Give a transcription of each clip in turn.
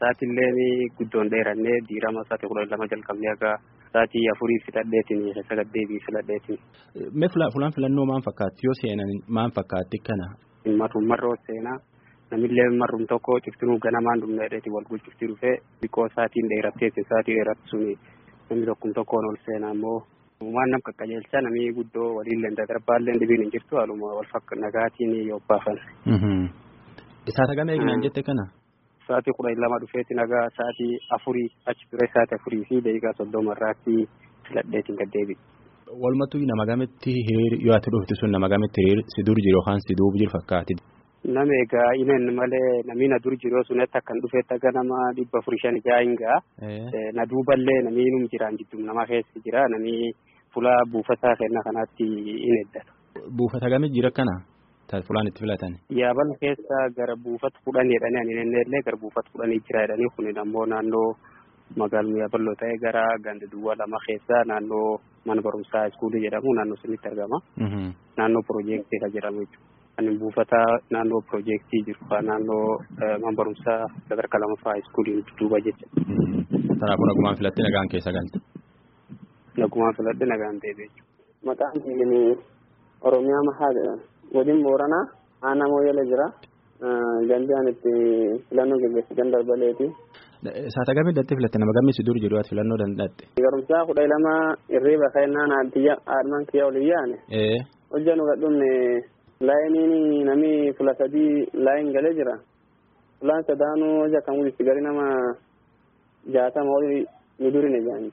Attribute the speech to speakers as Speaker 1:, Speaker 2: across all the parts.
Speaker 1: sa'aatillee guddoon dheerannee diirama sa'aatii kudha lama jalqabnee akka sa'aatii afurii fixadheetiin sagaddeetii filadheetiin.
Speaker 2: Mee fulaan filannoo maal fakkaatti yoo seenan maal fakkaatti kana?
Speaker 1: Marruun marroo seenaa namillee marruun tokko ciftinuu ganamaan dhumneedheeti wal gulchiftii dhufee xiqqoo sa'aatiin dheerattees sa'aatii dheeratti suni namni tokkum tokkoon ol seenaa immoo waan nam qaqqajeelchaa namni guddoo waliin darbaallee dhibiin hin jirtu haaluma wal fakka nagaatiin yoo baafan.
Speaker 2: Isaata gama eegnaan jette kana?
Speaker 1: Sa'aatii kudha lama dhufeeti nagaa sa'aatii afurii achi ture sa'aatii afurii fi daqiiqaa soddoma irraatti filadheetiin gad deebi'e.
Speaker 2: Walumattuu nama gametti hiriir yoo ati dhufti sun nama gametti hiriir si dur jiru yookaan si duuba jiru fakkaati.
Speaker 1: Nama egaa ineen malee namni na dur jiru sunatti akkan dhufeetti akka nama dhibba afurii shan ijaa hingaa. Na duuballee namni num jiraan jidduu nama keessa jira namni fuula buufataa kenna kanaatti in eeggata.
Speaker 2: Buufata gamii jira kana? Fulaan itti filatan.
Speaker 1: Yaabal keessa gara buufata kudhanii jedhanii ani illee gara buufata kudhanii jira jedhanii kun ammoo naannoo magaaluma yaaballoo ta'e gara ganda duwwaa lama keessa naannoo mana barumsaa iskuulii jedhamu naannoo sanitti argama. Naannoo piroojeektii kan jedhamu jechuudha. Ani buufata naannoo piroojeektii jiru naannoo mana barumsaa sadarkaa lamaffaa iskuuliin duuba jecha.
Speaker 2: Kanaafuu nagumaan filattee nagaan keessa galte.
Speaker 1: Nagumaan filadhee nagaan deebi'e jechuudha.
Speaker 3: Maqaan kiyya Oromiyaa Mahaa jedhama. Godin Booranaa aanaa Mooyyalee jira. Gandi ani itti filannoo gaggeessitan darbaleeti.
Speaker 2: Saata gamii datti filatte nama gamii si dur jedhu ati filannoo danda'atte.
Speaker 3: Garumsaa kudha lama irriiba kennaan addiyya aadman kiyya olii yaane. Hojja nu gadhumne laayiniin nami fula sadii laayin galee jira. Fulaan sadaanuu hojja kan gudisti gari nama jaatama olii nu durine jaanti.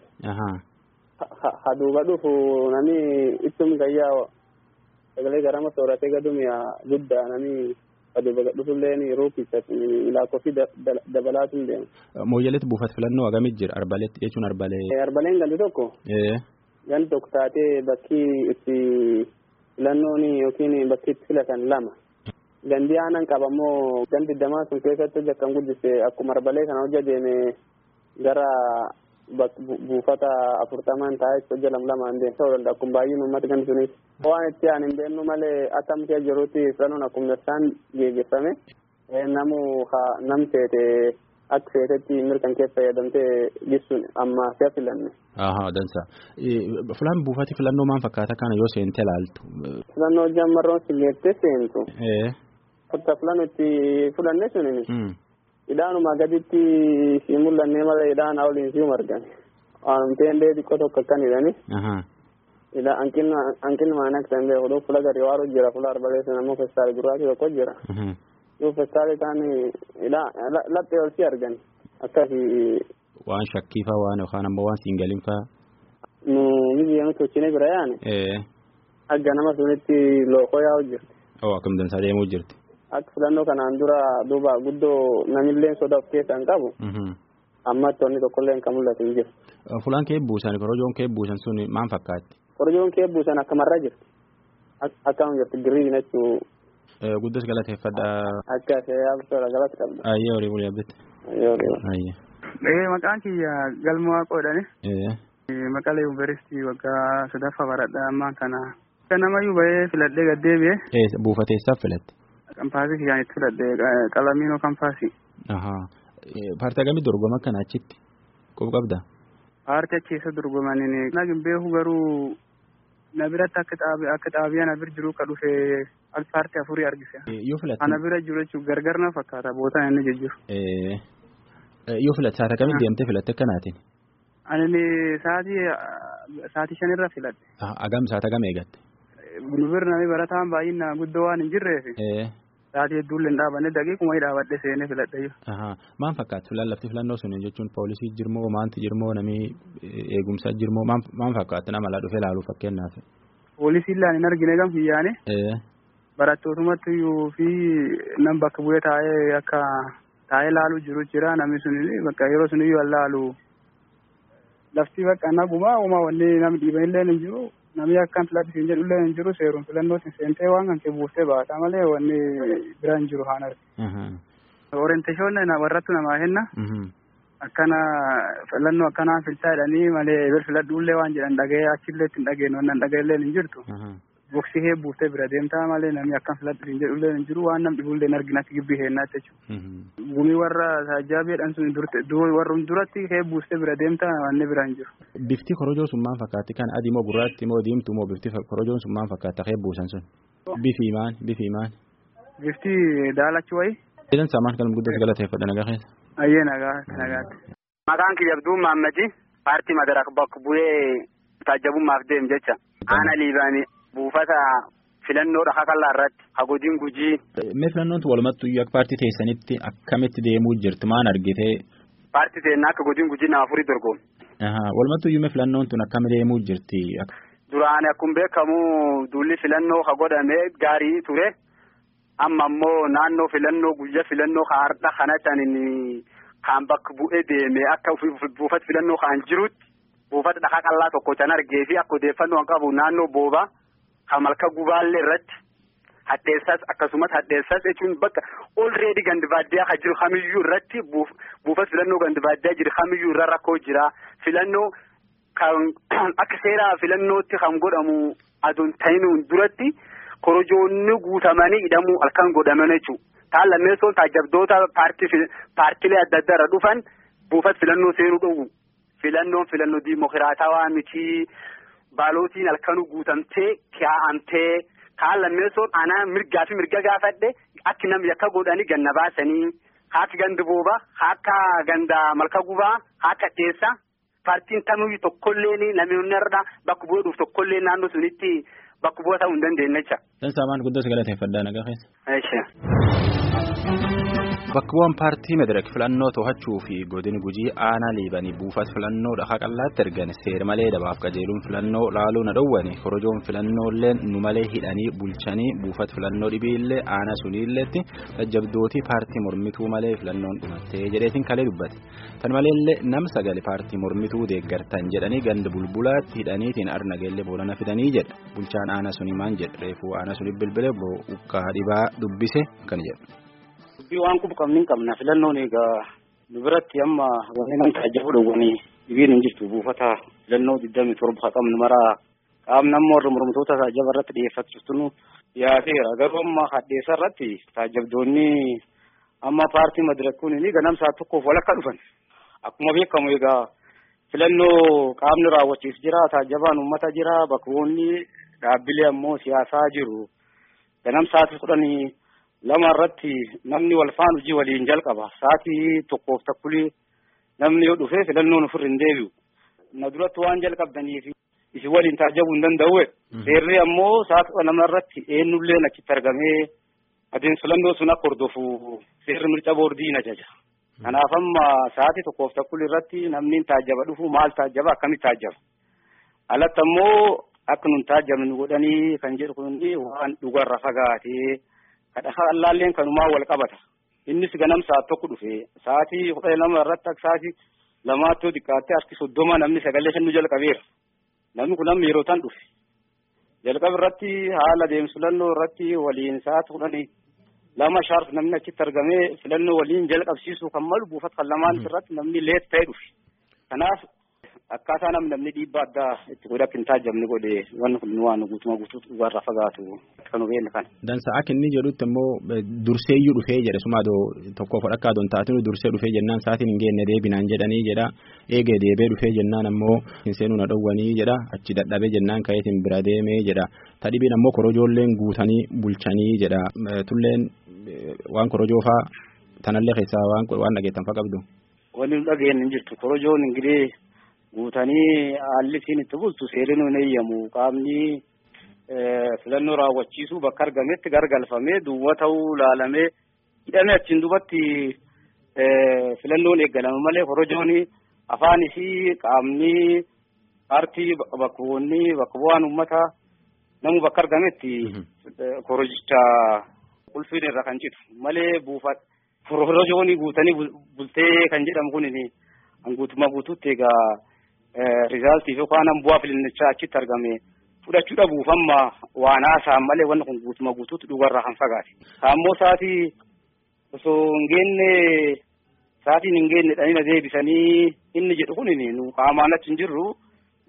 Speaker 3: Ha duuba dhufu nami ittum gayyaa sagalee garama sooratee gadumiya guddaa nami aduuba dhufullee ruukichatti lakkoofsi dabalaatu hin deemu.
Speaker 2: Mooyyaleetti buufata filannoo hagamit jira arbaleetti jechuun arbalee.
Speaker 3: Arbaleen gandi tokko. Gandi tokko taatee bakki itti filannoon yookiin bakki itti filatan lama. Gandi aanan qabammoo gandi damaa sun keessatti hojja kan guddise akkuma arbalee kana hojja deeme gara buufata afurtamaan taa'ee hojja lam lamaan deemsa ta'uu danda'a akkuma baay'een uummata gandi sunis. Waan itti aan hin beeknu malee akkam kee jirutti filannoon akkuma isaan geggeeffame namu nam seete akka seetetti mirkan kee fayyadamtee jibsuun amma si'a filanne.
Speaker 2: Ahaa dansa. Filan buufati filannoo maal fakkaata kana yoo seente ilaaltu.
Speaker 3: Filannoo hojjaan marroon silleettee seentu. Kotta filannoo itti fudhanne suni. Idhaanuma gaditti si mul'annee malee idhaan waliin si margan. Waanumteen dee xiqqoo tokko akkan hidhani. Ila hanqinni maan akka ta'e beeku fuula gadi waaruu jira fuula arbalee sana ammoo festaali gurraachi tokko jira. Yoo festaali kaan laphee ol si argan akkasi.
Speaker 2: Waan shakkiifaa waan yookaan ammoo waan siin galinfaa.
Speaker 3: Nu biyya tolchine bira yaane. Akka nama sunitti lookoo yaa'u jirti.
Speaker 2: Oo akkam dansaa deemuu jirti.
Speaker 3: Akka filannoo kanaan dura duuba guddoo namillee soda of keessaa hin qabu. Amma tonni tokkollee kan mul'atu hin jiru.
Speaker 2: Fulaan kee buusan korojoon kee buusan sun maal fakkaatti?
Speaker 3: Korojoon kee buusan akkamarra jirti. Akkam jirti giriin jechuu.
Speaker 2: Guddas galateeffadha.
Speaker 3: Akka ta'e absoora galata qabda.
Speaker 2: Ayyee horii bulii abbitti.
Speaker 3: Ayyee horii.
Speaker 2: Ayyee.
Speaker 4: Ee maqaan kiyya galmoo waaqoodhani. Maqalee yuunivarsiitii waggaa sadaffaa baradhaa ammaan kana. Kan namayyuu bahee filadhee gad deebi'e.
Speaker 2: Buufateessaaf filatte.
Speaker 4: Kampaasii kiyyaan itti filadhee qalamiinoo kampaasii.
Speaker 2: Paartii hagamii dorgoma akkana achitti qofa qabda.
Speaker 4: Paartii achi keessa dorgomaniin nagin beeku garuu na biratti akka xaabiyaa na bira jiru ka dhufe paartii afurii argise.
Speaker 2: Yoo filatte.
Speaker 4: Ana bira jiru jechuun gargar na fakkaata bootaan inni jijjiiru.
Speaker 2: Yoo filatte saata kamii deemtee filatte akkanaatiin.
Speaker 4: Ani sa'aatii sa'aatii shanirra filadhe.
Speaker 2: Agam saata gam eegatte.
Speaker 4: Nu bira namni barataan baay'ina guddoo waan hin jirreef. Sa'aatii hedduullee hin dhaabanne daqiiquma dhaabadhe seenee filadhe.
Speaker 2: Maal fakkaatu filan lafti filannoo sun jechuun poolisii jirmoo maanti jirmoo namni eegumsaa jirmoo maal fakkaatu nama laa dhufee laaluu fakkeenyaaf.
Speaker 4: Poolisiin laan hin argine gam fiyyaane. Barattootumatti fi nam bakka bu'ee taa'ee akka taa'ee laaluu jiru jira namni sun bakka yeroo sun iyyuu laalu lafti bakka nagumaa uumaa wanni namni dhiiban illee hin jiru. namni akkan filadhu siin jedhu illee hin jiru seeruun filannootiin seentee waan kan kee buuftee baata malee wanni bira hin jiru haan arge. Orienteeshoon warrattu namaa henna. Akkana filannoo akkanaa filtaa jedhanii malee bir filadhu illee waan jedhan dhaga'ee achillee ittiin dhageenyu wannan dhaga'e illee hin jirtu. boksii heebbuuftee bira deemtaa malee namni akkam filadhu hin jedhullee hin jiru waan nam dhibullee hin arginatti gibbii heennaatti jechuudha. Gumii warra taajaabeedhaan sun warra duratti heebbuuftee bira deemtaa wanni bira hin jiru.
Speaker 2: Bifti korojoo sun maal fakkaatti kan adii moo gurraatti moo diimtuu moo bifti korojoon sun maal fakkaata heebbuusan sun? Bifi maal bifi maal?
Speaker 4: Bifti daalachi wayi.
Speaker 2: Jedhan saamaan kan guddatu galateeffadha nagaa keessa.
Speaker 4: Ayyee nagaa nagaatti.
Speaker 3: Maqaan kiyya Abduu Maammadi paartii madarak bakka bu'ee taajabummaaf deem jecha. Aana liibaanii buufata filannoo dhaha kallaa irratti hagodiin gujii.
Speaker 2: Mee filannoon walumattuu iyyuu akka paartii teessanitti akkamitti deemuu jirti maan argitee?
Speaker 3: Paartii teennaa akka godiin gujii nama afurii dorgomu.
Speaker 2: Walumattuu iyyuu mee filannoon tun akkami deemuu jirti?
Speaker 3: Duraan akkuma beekamu duulli filannoo ha godhamee gaarii ture. Amma ammoo naannoo filannoo guyyaa filannoo har'a kanatti kan bakka bu'ee deeme akka buufata filannoo kan jirutti buufata dhahaa qallaa tokko can argee fi akka odeeffannoo qabu naannoo boobaa kan malka gubaallee irratti hadheessas akkasumas hadheessas jechuun bakka olreedi gandi baadiyyaa kan jiru kamiyyuu irratti buufata filannoo gandi baadiyyaa jiru kamiyyuu irra rakkoo jira filannoo kan akka seera filannootti kan godhamu aduun ta'inuun duratti. korojoonni guutamanii hidhamuu halkan godhaman jechuudha. Taan lammeessoon taajabdoota paartilee adda addaa irra dhufan buufata filannoo seenuu dhowwu. Filannoon filannoo diimokiraatawaa miti baalootiin halkanuu guutamtee kaa'amtee kaan lammeessoon anaa mirgaa fi mirga gaafadhe akki namni akka godhanii ganna baasanii haaka gandi booba haaka ganda malka gubaa haaka dheessa paartiin kamiyyuu tokkollee namoonni irra bakka bu'ee dhufu tokkollee naannoo sunitti. Bakka bu'aa ta'uu hin dandeenye jecha.
Speaker 2: San saamaan guddoo galateeffadhaa nagaa
Speaker 3: keessa.
Speaker 2: Bakka bu'aan paartii madirak filannoo to'achuu fi godini gujii aanaa liibanii buufata filannoo dhahaa qallaatti ergan seera malee dabaaf qajeeluun filannoo laaluu na dhowwani korojoon filannoolee nu malee hidhanii bulchanii buufata filannoo dhibiillee aanaa suniilleetti tajjabdootii paartii mormituu malee filannoon dhumattee jedheetiin kalee dubbate. Tan maleellee nam sagali paartii mormituu deeggartan jedhanii ganda bulbulaatti hidhaniitiin arnageellee boolana fidanii jedha. Bulchaan aanaa suni maan jedha reefuu aanaa suni bilbilee ukkaa dhibaa dubbise kan jedhu.
Speaker 1: waan kun qabni hin qabna filannoon egaa nu biratti amma wanni nam taajjabu dhowwanii dhibiin hin jirtu buufata filannoo digdami torba qabnu maraa qaamni amma warra mormitoota taajjaba irratti dhiyeeffachiistunu dhiyaateera garuu amma hadheessa irratti taajjabdoonni amma paartii madirakkuun ni ganamsaa tokkoof walakka dhufan akkuma beekamu egaa filannoo qaamni raawwachiis jira taajjabaan uummata jira bakkoonni dhaabbilee ammoo siyaasaa jiru ganamsaatii kudhanii lama irratti namni wal faana hojii waliin jalqaba sa'aatii tokkoof takkulii namni yoo dhufee filannoon ofirra hin deebi'u na duratti waan jalqabdaniif isin waliin taajjabuu hin danda'u seerri ammoo sa'aatii kudha lama irratti eenyulleen achitti argamee adeemsa filannoo sun akka hordofu seerri mirca boordii na jaja kanaaf amma sa'aatii tokkoof takkulii irratti namni taajjaba dhufu maal taajjaba akkamitti taajjaba alatti ammoo akka nun taajjabnu godhanii kan jedhu kun waan dhugarra fagaatee. kadha allaalleen kanumaa wal qabata innis ganam sa'at tokko dhufe sa'aatii kudha lama irratti akka sa'aatii lamaatti yoo xiqqaattee harki soddoma namni sagalee kennu jalqabeera namni kun amma yeroo tan dhufe jalqaba irratti haala deemsa filannoo irratti waliin sa'aatii kudhanii lama shaarf namni achitti argamee filannoo waliin jalqabsiisuu kan malu buufata kan lamaan irratti namni leet ta'e dhufe kanaaf akkaataa namni namni dhiibbaa addaa itti godhe akka hin taajjabne godhe wanni kun waan guutuma guutuutu dhugaarraa fagaatu kan hubeen kana.
Speaker 2: Dansa akka inni jedhutti immoo durseeyyuu dhufee jedhe suma adoo tokkoof dhakkaa adoon taatinu dursee dhufee jennaan sa'aatiin hin geenne deebinaan jedhanii jedha eegee deebee dhufee jennaan ammoo hin seenuu na dhowwanii jedha achi dadhabee jennaan ka'eetiin bira deemee jedha tadhibiin ammoo korojoolleen guutanii bulchanii jedha tulleen waan korojoo faa tanallee keessaa waan dhageettan faa qabdu.
Speaker 1: Wanni nu dhageenye hin jirtu korojoon ingilii guutanii haalli ittiin itti bultu seerri nu hin eeyyamu qaamni filannoo raawwachiisuu bakka argametti gargalfamee duwwa ta'uu laalamee hidhamee achiin dubatti filannoon eeggalama malee korojoon afaan isii qaamni paartii bakka bu'oonni bakka bu'aan uummata namu bakka argametti korojicha ulfiin irra kan citu malee buufata korojoon guutanii bultee kan jedhamu kun guutummaa guutuutti egaa rizaaltii yookaan bu'aa filannichaa achitti argame fudhachuu dhabuuf amma waan haasa'an malee wanni kun guutummaa guutuutti dhugarraa kan fagaate. Saammoo sa'aatii osoo hin geenne sa'aatiin hin geenne dhanii na deebisanii inni jedhu kun nu qaamaan achi hin jirru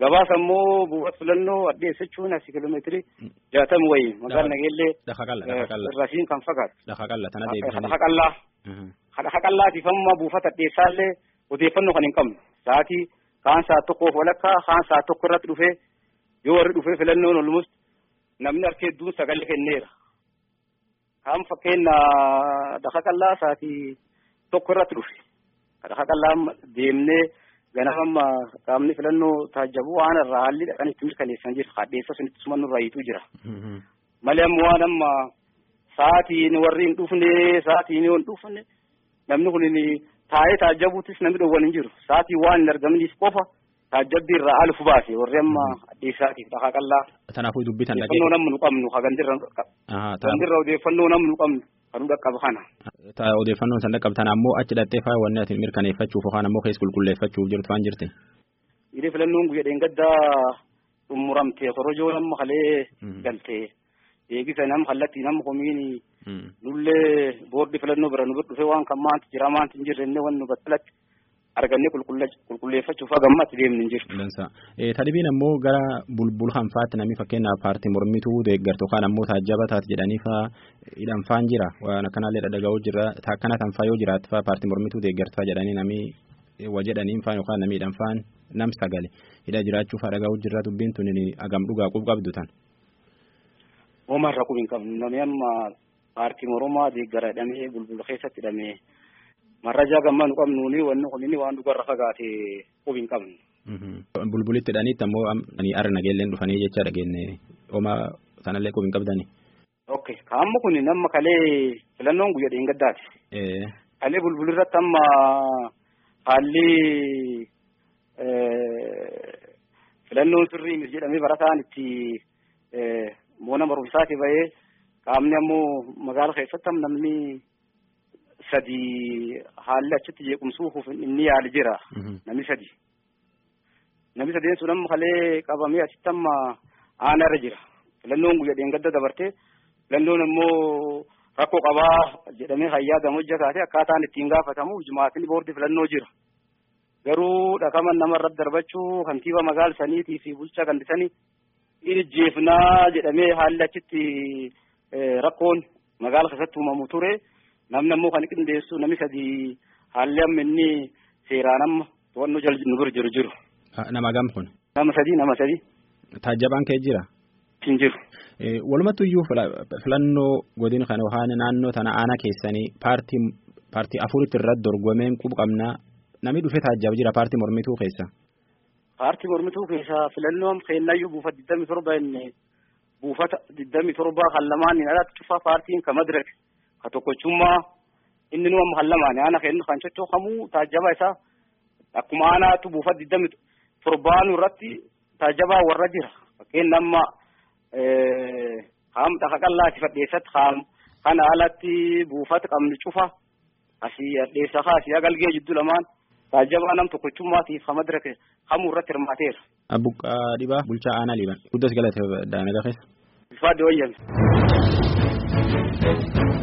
Speaker 1: gabaasa immoo buufata filannoo addeessa jechuun asii kiiloomeetirii jaatama wayii magaalaa nageellee
Speaker 2: Dhaqa qalla dhaqa qalla
Speaker 1: rasiin kan fakkaatu.
Speaker 2: dhaqa qalla tana deebisanii.
Speaker 1: Dhaqa qallaa. Dhaqa qallaatiif amma buufata addeessaallee odeeffannoo kan hin qabnu. Sa'aatii kaan sa'a tokkoof walakkaa kaan sa'a tokko irratti dhufee yoo warri dhufee filannoon olmus namni harka hedduun sagalee kenneera. Kaan fakkeenya dhaqa qallaa sa'aatii tokko irratti dhufe. Dhaqa qallaa deemnee ganama qaamni filannoo taajjabu waan irraa haalli dhaqan itti mirkaneessan jira. Hadheessa sunitti sumannu irraa hiituu jira. Malee ammoo waan amma sa'aatiin warri hin dhufne sa'aatiin yoo hin dhufne namni kun taa'ee taajjabuutis namni dhowwan hin jiru. Sa'aatiin waan hin argamniif qofa taajjabbii irraa alufu baase warri amma addeessaatiif dhaqa qallaa.
Speaker 2: Kanaafuu dubbitan dhaqee.
Speaker 1: Odeeffannoo namni nu qabnu hagandirra hagandirra odeeffannoo namni nu qabnu kan dhaqqabu kana.
Speaker 2: Odeeffannoon san dhaqqabtan ammoo achi dhattee faa wanni ati mirkaneeffachuuf yookaan ammoo keessa qulqulleeffachuuf jirtu waan jirti.
Speaker 1: Idee filannoon guyyaa dheengaddaa xumuramte korojoo nama kalee galtee eegisa nama kallattii nama komiini nullee boordi filannoo bira nu dhufe waan kan maanti jira maanti hin jirre inni waan nu battalatti argannee qulqulleeffachuuf hagammatti deemni hin jirtu.
Speaker 2: Dansa. Tadhibiin ammoo gara bulbul hanfaatti namni fakkeenyaaf paartii mormituu deeggartu yookaan ammoo taajjaba taate jedhanii faa hidhanfaan jira waan akkanaallee dhadhaga'uu jira akkana tanfaa yoo jiraatu faa paartii mormituu deeggartaa jedhanii namni wa jedhaniin faan yookaan namni hidhanfaan nam sagale hidha jiraachuuf dhaga'uu jira dubbiin tun agam dhugaa qub qabdu tan.
Speaker 1: Oomarra qub hin qabnu namni amma paartii mormaa deeggara hidhamee bulbula keessatti hidhamee marrajaa gammaa nu qabnuuni wanni kun inni waan dhugarra fagaate qub hin qabnu.
Speaker 2: Bulbulitti hidhaniitti ammoo arra nageelleen dhufanii jecha dhageenye homaa sanallee qub hin qabdani.
Speaker 1: Okay kaamma kun nama kalee filannoon guyyaa dheengaddaati. Kalee bulbulirratti amma haalli filannoon sirrii mis jedhamee barataan itti moona barumsaati bahee qaamni ammoo magaala keessatti namni sadi haalli achitti jeequmsuuf inni yaali jira namni sadi namni sadeen sun amma kalee qabamee asitti amma aanarra jira filannoon guyyaa dheengadda dabarte filannoon ammoo rakkoo qabaa jedhamee hayyaadama hojjetaate akkaataan ittiin gaafatamu jumaatiin boordi filannoo jira garuu dhaqaman nama irratti darbachuu kantiiba magaala saniitii fi bulchaa gandisanii ijjeefnaa jedhamee haalli achitti rakkoon magaala keessatti uumamu ture namni ammoo kan qindeessu namni sadii haalli amma inni seeraan amma to'annoo jala nu bira jiru jiru.
Speaker 2: Nama gam kun.
Speaker 1: Nama sadii nama sadii.
Speaker 2: Taajjabaan kee jira.
Speaker 1: Hin jiru.
Speaker 2: Walumattu iyyuu filannoo godina kana yookaan naannoo tana aanaa keessanii paartii paartii afuritti irratti dorgomeen qubu qabnaa namni dhufee taajjaba jira paartii mormituu keessa.
Speaker 1: Paartii mormituu keessa filannoo keenyayyuu buufata digdami torba inni buufata digdami torba kan lamaan hin alatti cufaa paartiin ka madirek ka tokkochummaa inni nu amma kan lamaan aana kennu kan coccooqamu taajjaba isaa akkuma aanaatu buufata digdami torbaanu irratti taajjabaa warra jira fakkeenya amma haam dhaqa qallaati fadheessatti haam kana alatti buufata qabnu cufa asii adheessa kaa asii agalgee jidduu lamaan taajjabaa nam tokkochummaatiif ka madirek hamuu irratti hirmaateera.
Speaker 2: Abbuqqaa dhibaa bulchaa aanaa liban. Guddas galate daanagaa keessa.
Speaker 1: Bifaadde wayyan.